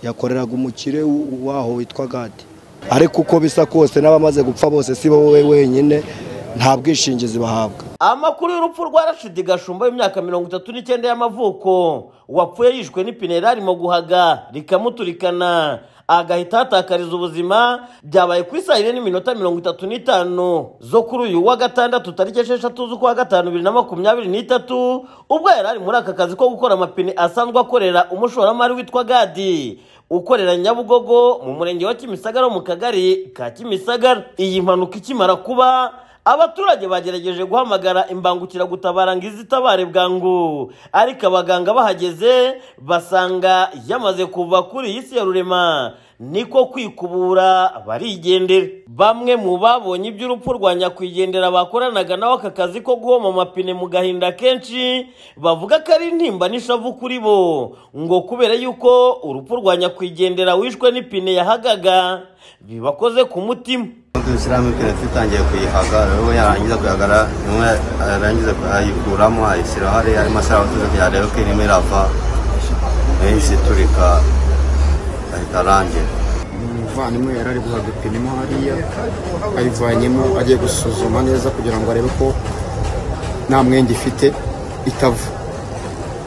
yakoreraga umukire waho witwa gadi ariko uko bisa kose n'abamaze gupfa bose si bo we wenyine nta bwishingizi bahabwa amakuru y'urupfu rwa rashidi gashumba w'imyaka mirongo itatu n'icyenda y'amavuko wapfuye yishwe n'ipine yararimo guhaga rikamuturikana agahita ahatakariza ubuzima byabaye ku isaha ine n'iminota mirongo itatu n'itanu zo kuri uyu wa gatandatu tariki esheshatu z'ukwa gatanu bibiri na makumyabiri n'itatu ubwo yari ari muri aka kazi ko gukora amapine asanzwe akorera umushoramari witwa gadi ukorera nyabugogo mu murenge wa kimisagara mu kagari ka kimisagara iyi mpanuka ikimara kuba abaturage bagerageje guhamagara imbangukiragutabara ngo ize itabare bwangu ariko abaganga bahageze basanga yamaze kuva kuri iyi si ya rurema niko kwikubura barigendera bamwe mu babonye iby'urupfu rwa nyakwigendera bakoranaga nawe aka kazi ko guhoma amapine mu gahinda kenshi bavuga ko ari intimba n'ishavu kuri bo ngo kubera yuko urupfu rwa nyakwigendera wishwe n'ipine yahagaga bibakoze ku mutima dushyiramo ipine tutangiye kuyihaga rero yarangiza kuyagara rimwe arangiza ayikuramo ayishyira hariya arimo ashyiraho tuzi kugira arebe ko irimo irava yahise iturika ahita arangira umuvandimwe yari ari guhaga ipine mo hariya ayivanyemo agiye gusuzuma neza kugira ngo arebe ko nta mwenge ifite itava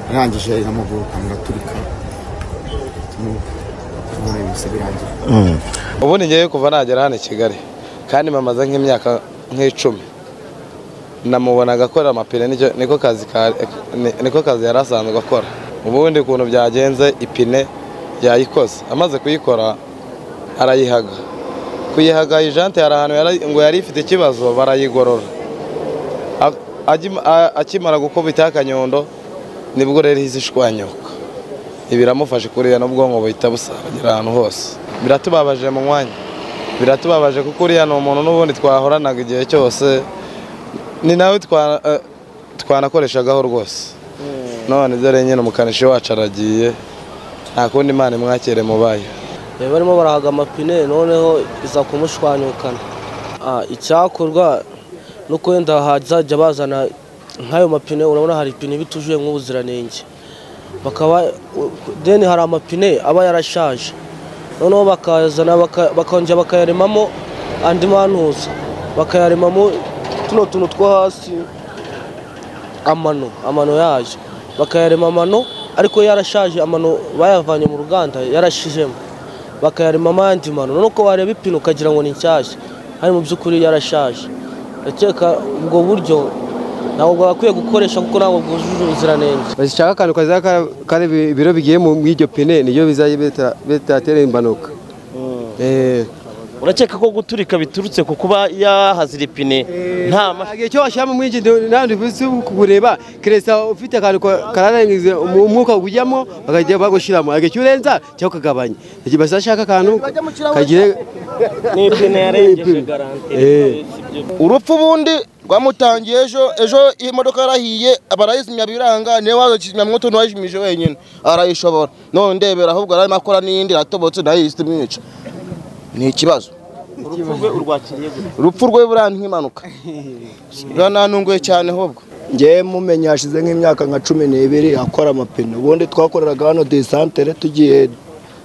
arangije iramuguruka muraturika tumubona ibise birangira ubundi ngewe kuva nagera hano i kigali kandi mamaze nk'imyaka nk'icumi namubonaga akora amapine nicyo- niko kazi ka- ni- niko kazi yari asanzwe akora ubundi ukuntu byagenze ipine yayikoze amaze kuyikora arayihaga kuyihaga ijante hari ahantu yari- ngo yari ifite ikibazo barayigorora A- agim- a- akimara gukubita akanyundo nibwo rero ihise ishwanyuka ibiramufashe kuriya n'ubwonko buhita busangira ahantu hose biratubabaje mu mwanya biratubabaje kuko uriya ni umuntu n'ubundi twahoranaga igihe cyose ni nawe twa- eh, twanakoreshagaho rwose none dore nyine umukanishi wacu aragiye nta kundi imana imwakire mubaye bari barimo barahaga amapine noneho iza kumushwanyukana Ah, icyakorwa no kwenda hazajya bazana nk'ayo mapine urabona hari ipine iba itujuje nk'ubuziranenge bakaba deni hari amapine aba yarashaje noneho bakazana baka- bakongera bakayaremamo andi mantuza bakayaremamo tuno tuntu two hasi amano amano yaje bakayarema amano ariko yarashaje amano bayavanye mu ruganda yarashijemo bakayarema amandi mano nuko wareba ipine ukagira ngo ni nshyashya hari mu by'ukuri yarashaje ndakeka ubwo buryo ntabwo bwagakwiye gukoresha kuko ntabwo bwujuje ubuziranenge bashaka akantu kazaba kara- kari ibi- ibiro bigiye mu muri iryo pine niryo bizajya bita- bitatera impanuka Eh, urakeka ko guturika biturutse ku kuba yahazira ipine nta ma- igihe cyo washyiramo muri iki ntabwo uzi kureba keresa ufite akantu ka- kararengeje umu- umwuka ujyamo bakajya bagushyiramo igihe cyo urenza cyangwa ukagabanya igihe bashaka akantu kagiye Eh. urupfu ubundi rwamutangiye ejo ejo imodoka yarahiye barayizimya biranga niwe waza kizimya mwoto ntiwayijimije wenyine arayishobora none ndebera ahubwo ararimo akora n'iyindi iratobotse nayo ihita imwica ni ikibazo urupfu rwe burandi nk'impanuka birananunguye cyane ahubwo ngewe mumenye hashize nk'imyaka nka cumi n'ibiri akora amapine ubundi twakoreraga hano desantere tugiye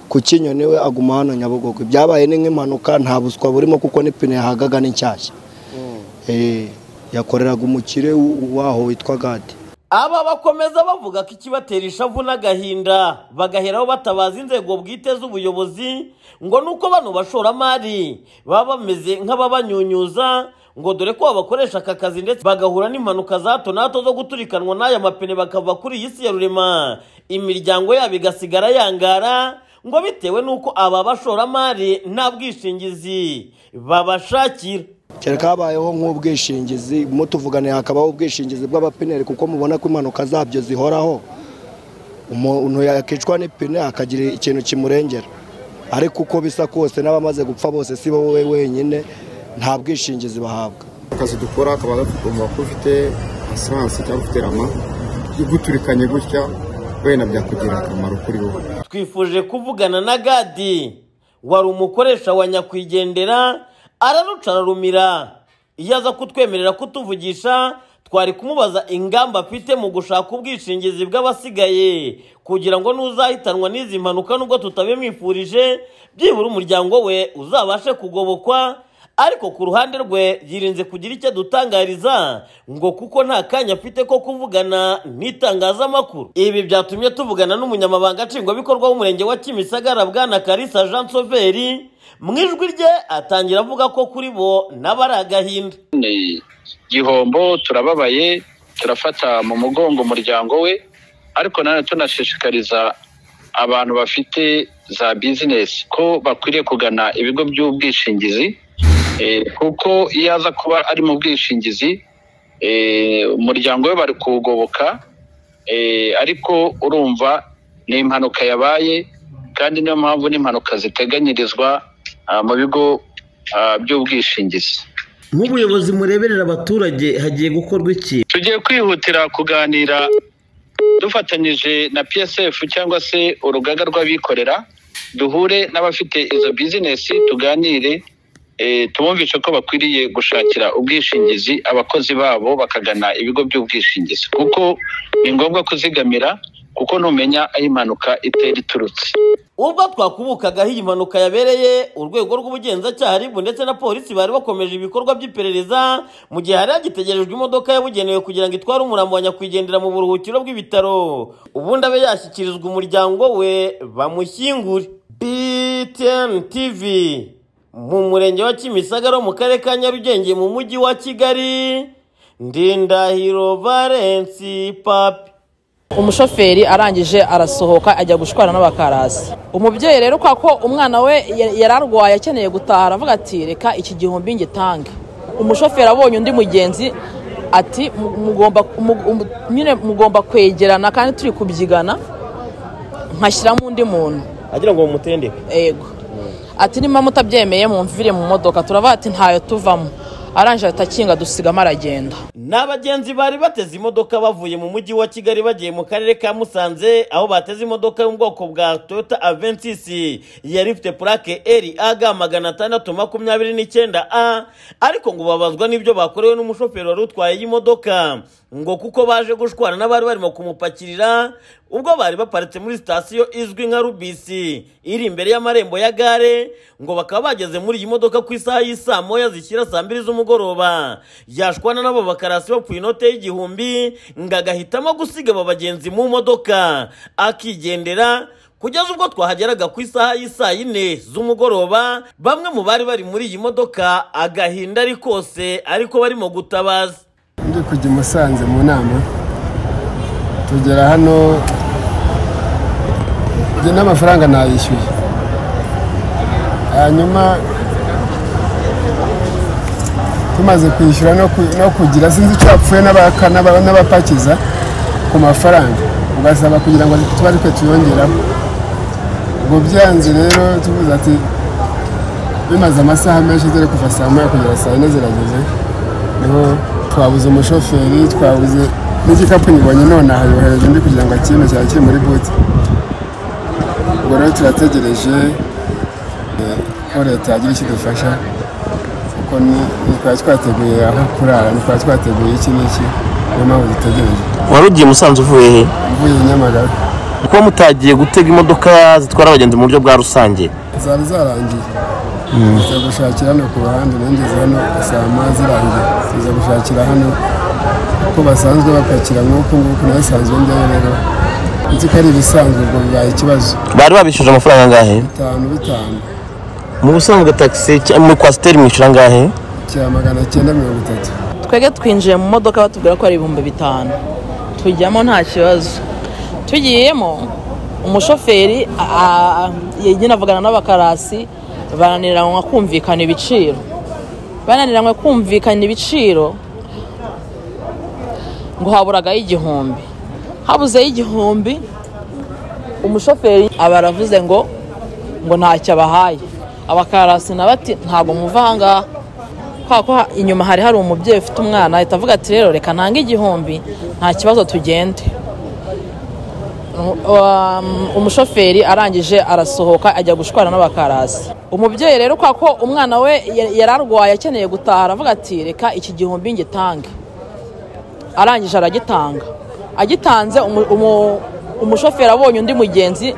ku kinyoni we aguma hano nyabugogo byabaye ni nk'impanuka nta buswa burimo kuko n'ipine yahagaga ni nshyashya Eh, yakoreraga umukire waho witwa gadi aba bakomeza bavuga ko ikibatera ishavu n'agahinda bagaheraho batabaza inzego bwite z'ubuyobozi ngo ni uko bano bashoramari baba bameze nk'ababanyunyuza ngo dore ko babakoresha aka kazi ndetse bagahura n'impanuka za hato na hato zo guturikanwa n'aya mapine bakava kuri iyi si ya rurema imiryango yabo igasigara yangara ngo bitewe n'uko aba bashoramari nta bwishingizi babashakira kereka habayeho nk'ubwishingizi mutuvugane hakabaho ubwishingizi bw'abapineri kuko mubona ko impanuka zabyo zihoraho umuntu yakicwa n'ipine akagira ikintu kimurengera ariko uko bisa kose n'abamaze gupfa bose si bo we wenyine nta bwishingizi bahabwa akazi dukora kaba gatugomba kuba ufite asiranse cyangwa ufite rama iguturikanye gutya wenda byakugirira akamaro kuri wowe twifuje kuvugana na gadi wari umukoresha wa nyakwigendera araruca ararumira iyo aza kutwemerera kutuvugisha twari kumubaza ingamba afite mu gushaka ubwishingizi bw'abasigaye kugira ngo n'uzahitanwa n'izi mpanuka nubwo tutabimwifurije byibura umuryango we uzabashe kugobokwa ariko ku ruhande rwe yirinze kugira icyo adutangariza ngo kuko nta kanya afite ko kuvugana n'itangazamakuru ibi byatumye tuvugana n'umunyamabanga nshingwabikorwa w'umurenge wa kimisagara bwana karisa jean soveri mu ijwi rye atangira avuga ko kuri bo nabo ari agahinda ni gihombo turababaye turafata mu mugongo umuryango we ariko nanone tunashishikariza abantu bafite za bizinesi ko bakwiriye kugana ibigo by'ubwishingizi eh, kuko iyo aza kuba ari mu bwishingizi eh, umuryango we bari kuwugoboka eh, ariko urumva ni impanuka yabaye kandi niyo mpamvu n'impanuka ziteganyirizwa ah, mu bigo ah, by'ubwishingizi nk'ubuyobozi mureberera abaturage hagiye gukorwa iki tugiye kwihutira kuganira dufatanyije na psf cyangwa se urugaga rw'abikorera duhure n'abafite izo bizinesi tuganire eh, tubumvishe ko bakwiriye gushakira ubwishingizi abakozi babo bakagana ibigo by'ubwishingizi kuko ni ngombwa kuzigamira kuko ntumenya aho impanuka itera iturutse ubwo twakubukagaho iyi mpanuka yabereye urwego rw'ubugenzacyaha ribu ndetse na polisi bari bakomeje ibikorwa by'iperereza mu gihe hari hagitegerejwe imodoka yabugenewe kugira ngo itware umurambo wa nyakwigendera mu buruhukiro bw'ibitaro ubundi abe yashyikirizwa umuryango we bamushyingure btn tv mu murenge wa kimisagara ho mu karere ka nyarugenge mu mujyi wa kigali ndindahiro valensi papi umushoferi arangije arasohoka ajya gushwana n'abakarasi umubyeyi rero kwa ko umwana we ya- yari arwaye akeneye gutaha aravuga ati reka iki gihumbi ngitange umushoferi abonye undi mugenzi ati "Mu- mugomba mu- mu- nyine mugomba kwegerana kandi turi kubyigana nkashyiramo undi muntu agira ngo bamutendeke ego ati niba mutabyemeye mumvire mu modoka turavuga ati ntayo tuvamo arangije atakinga dusigamo aragenda ni abagenzi bari bateze imodoka bavuye mu mujyi wa kigali bagiye mu karere ka musanze aho bateze imodoka yo mu bwoko bwa toyota aventisi yari ifite purake eri aga magana atandatu makumyabiri n'icyenda a ariko ngo babazwa n'ibyo bakorewe n'umushoferi wari utwaye iyi modoka ngo kuko baje gushwana n'abari barimo kumupakirira ubwo bari baparitse muri sitasiyo izwi nka rubisi iri imbere y'amarembo ya gare ngo bakaba bageze muri iyi modoka ku isaha y'isaa moya zishyira saa mbiri z'umugoroba yashwana n'abo bakarasi bapfuye inote y'igihumbi ngo agahitamo gusiga aba bagenzi mu modoka akigendera kugeza ubwo twahageraga ku isaha y'isaa yine z'umugoroba bamwe mu bari bari muri iyi modoka agahinda ari kose ariko barimo gutabaza ndi kujya i musanze mu nama tugera hano njye n'amafaranga nayishyuye hanyuma tumaze kwishyura no ku- no kugira sinzi icyo yapfuye n'abaka- n'aba- n'abapakiza ku mafaranga ugasaba kugira ngo tuba ariko tuyongeraho ubwo byanze rero tuvuze ati bimaze amasaha menshi ziri kuva saa moya kugera saa yine zirageze niho twabuze umushoferi twabuze n'igikapu nyibonye nonaha yohereje undi kugira ngo akime cyari kiri muri buti ubwo rero turategereje eh, ko leta yagira icyo idufasha kuko ni- ntitwari twateguye aho kurara ntitwari twateguye iki n'iki niyo mpamvu dutegereje wari ugiye musanze uvuye he mvuye i nyamagabe kuba mutagiye gutega imodoka zitwara abagenzi mu buryo bwa rusange zari zarangiye tuza gushakira hano ku ruhande nangeze hano saa moya zirangiye tuza gushakira hano uko basanzwe bapakira nk'uku nguku nasanzwe njyayo rero nzi ko ari ibisanzwe ubwo bibaye ikibazo bari babishyuje amafaranga angahe bitanu bitanu mu busanzwe tagisi muri kwasiteri mwishyura angahe cya magana cyenda mirongo itatu twebwe twinjiye mu modoka batubwira ko ari ibihumbi bitanu tujyamo nta kibazo tugiyemo umushoferi a- a- yagenda avugana n'abakarasi bananiranwa kumvikana ibiciro bananiranwe kumvikana ibiciro ngo haburagayo igihumbi habuzeyo igihumbi umushoferi aba aravuze ngo ngo ntacyo abahaye abakarasi nabo ati ntabwo muva aha ngaha kwa ko ha- inyuma hari hari umubyeyi ufite umwana ahita avuga ati rero reka ntange igihumbi nta kibazo tugende Um, um, umushoferi arangije arasohoka ajya gushwana n'abakarasi umubyeyi rero kwa ko umwana we ya- yari arwaye akeneye gutaha aravuga ati reka iki gihumbi ngitange arangije aragitanga agitanze umu- umu- umushoferi abonye undi mugenzi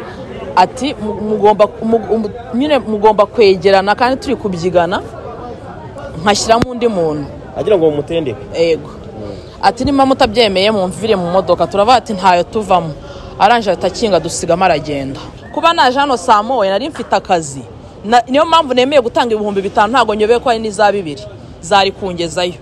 ati "Mu- mugomba mu- mu- nyine mugomba kwegerana kandi turi kubyigana nkashyiramo undi muntu agira ngo bamutendeke ego ati niba mutabyemeye mumvire mu modoka turava ati ntayo tuvamo arangije ahita akinga dusigamo aragenda kuba naje hano saa moya nari mfite akazi Na- niyo mpamvu nemeye gutanga ibihumbi bitanu ntabwo nyobeye ko hari n'iza bibiri zari kungezayo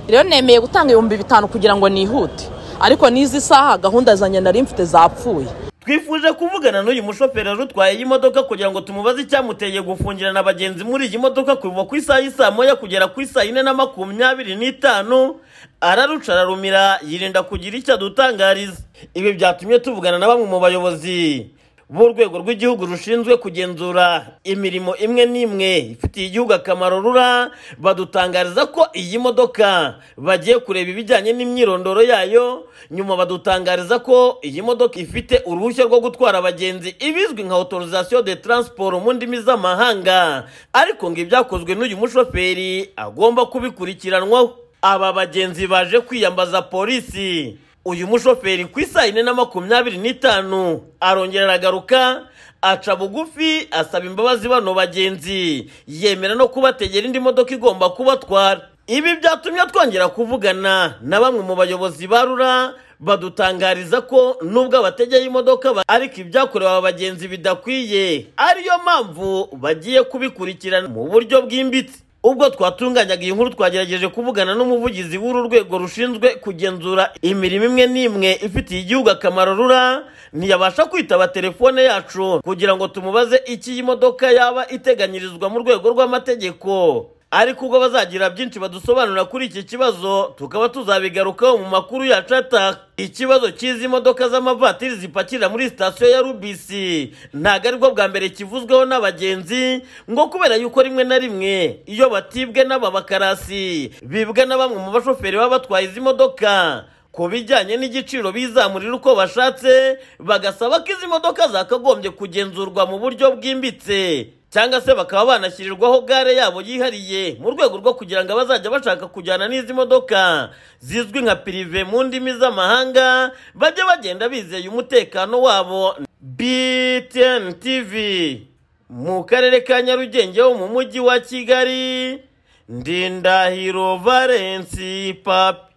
rero nemeye gutanga ibihumbi bitanu kugira ngo nihute ariko n'izi saha gahunda zanjye nari mfite zapfuye twifuje kuvugana n'uyu mushoferi wari utwaye iyi modoka kugira ngo tumubaze icyamuteye gufungirana abagenzi muri iyi modoka kuva ku isaha y'isaa moya kugera ku isaa yine na makumyabiri n'itanu araruca ararumira yirinda kugira icyo adutangariza ibi byatumye tuvugana na bamwe mu bayobozi b'urwego rw'igihugu rushinzwe kugenzura imirimo imwe n'imwe ifitiye igihugu akamaro rura badutangariza ko iyi modoka bagiye kureba ibijyanye n'imyirondoro yayo nyuma badutangariza ko iyi modoka ifite uruhushya rwo gutwara abagenzi ibizwi nka autorisation de transport mu ndimi z'amahanga ariko ngo ibyakozwe n'uyu mushoferi agomba kubikurikiranwaho aba bagenzi baje kwiyambaza polisi uyu mushoferi ku isaa yine na makumyabiri n'itanu arongera aragaruka aca bugufi asaba imbabazi bano bagenzi yemera no kubategera indi modoka igomba kubatwara ibi byatumye twongera kuvugana na bamwe mu bayobozi ba rura badutangariza ko nubwo abategeye imodoka ba- ariko ibyakorewe aba bagenzi bidakwiye ariyo mpamvu bagiye kubikurikirana mu buryo bwimbitse ubwo twatunganyaga iyi nkuru twagerageje kuvugana n'umuvugizi w'uru rwego rushinzwe kugenzura imirimo imwe n'imwe ifitiye igihugu akamaro rura ntiyabasha kwitaba telefone yacu kugira ngo tumubaze icyo iyi modoka yaba iteganyirizwa mu rwego rw'amategeko ariko ubwo bazagira byinshi badusobanurira kuri iki kibazo tukaba tuzabigarukaho mu makuru yacu ataha ikibazo cy'izi modoka z'amavatiri zipakirira muri sitasiyo ya rubisi ntabwo aribwo bwa mbere kivuzweho n'abagenzi ngo kubera yuko rimwe na rimwe iyo batibwe n'aba bakarasi bibwa na bamwe mu bashoferi baba batwaye izi modoka ku bijyanye n'igiciro bizamurira uko bashatse bagasaba ko izi modoka zakagombye kugenzurwa mu buryo bwimbitse cyangwa se bakaba banashyirirwaho gare yabo yihariye mu rwego rwo kugira ngo abazajya bashaka kujyana n'izi modoka zizwi nka pirive mu ndimi z'amahanga bajye bagenda bizeye umutekano wabo btn tv mu karere ka nyarugenge ho mu mujyi wa kigali ndindahiro valensi papi